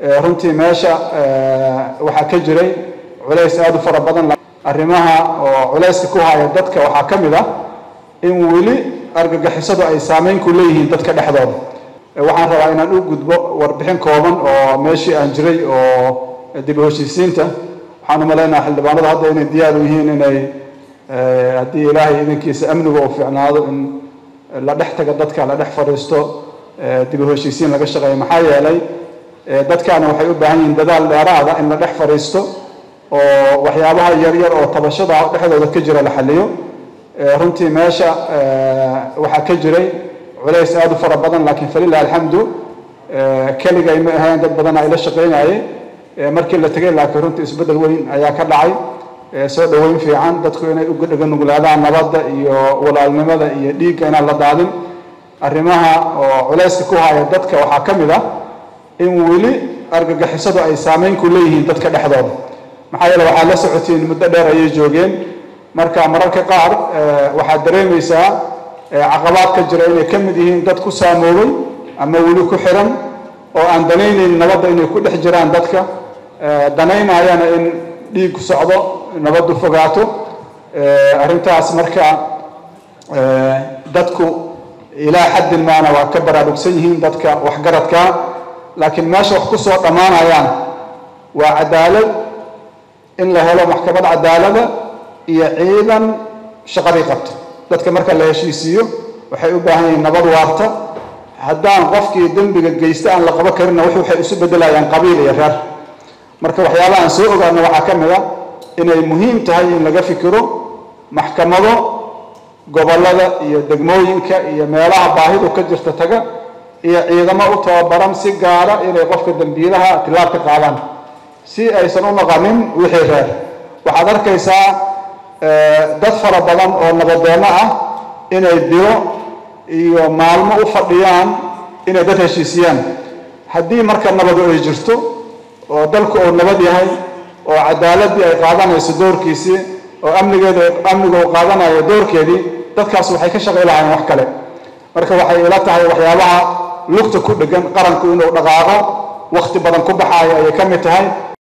runtii meesha waxaa ka jiray culays aada u fara badan arrimaha oo culayska ku haya dadka waxaa ka mid ah in weli argagixisadu ay saameyn ku leeyihiin dadka dhexdooda waxaan rabaa inaan u gudbo warbixin kooban oo meeshii aan jiray oo dib u heshiisiinta waxaan u malaynaha xildhibaanadu hadda inay diyaar u yihiin inay haddii ilaahay idankiisa amniga uu fiicnaado in la dhex taga dadka la dhex fadhiisto dib u heshiisiin laga shaqeeyo maxaa yeelay dadkaana waxay u baahan yihiin dadaal dheeraada in la dhex fadhiisto oo waxyaabaha yaryar oo tabashada dhexdooda ka jira la xaliyo runtii meesha waxaa ka jiray culays aada u fara badan laakiin falilah alxamdu keligay ma ahayn dad badan ay la shaqeynayay markii la tegay laakiin runtii isbeddel weyn ayaa ka dhacay soo dhoweyn fiican dadku inay uga dhaganuglaadaan nabadda iyo walaalnimada iyo dhiigga inaan la daadin arrimaha oo culayska ku haya dadka waxaa ka mid ah in weli argagixisadu ay saameyn ku leeyihiin dadka dhexdooda maxaa yeele waxaad la socotiin muddo dheer ayay joogeen marka mararka qaar waxaad dareemaysaa caqabaad ka jira inay ka mid yihiin dad ku saamoobay ama weli ku xiran oo aan danaynayn nabadda inay ku dhex jiraan dadka danaynayana in dhiig socdo nabaddu fogaato arrintaas marka dadku ilaa xaddin maana waa ka baraarugsan yihiin dadka waxgaradka laakiin meesha wax ku soo dhammaanayaan waa cadaalad in la helo maxkamad cadaalada iyo ciidan shaqadii qabta dadka marka la heshiisiiyo waxay u baahan yihiin nabad waarta haddaan qofkii dembiga geysta aan la qabo karinna wix waxay isu beddelayaan qabiil iyo reer marka waxyaabaha aan soo ogaano waxaa ka mid a inay muhiim tahay in laga fikiro maxkamado gobollada iyo degmooyinka iyo meelaha baahidu ka jirta taga iyo ciidamo u tababaran si gaara inay qofka dembiilaha tilaab ka qaadaan si aysan u noqonin wixii reer waxaad arkaysaa dad fara badan oo nabadeenno ah inay bilo iyo maalmo u fadhiyaan inay dad heshiisiyaan haddii marka nabadu ay jirto oo dalku uu nabad yahay oo cadaaladii ay qaadanayso doorkiisii oo amnigeeda amniga uu qaadanayo doorkeedii dadkaas waxay ka shaqay lahayn wax kale marka waxay ila tahay waxyaabaha lugta ku dhegan qaranku inuu dhaqaaqo wakhti badan ku baxaayo ayay ka mid tahay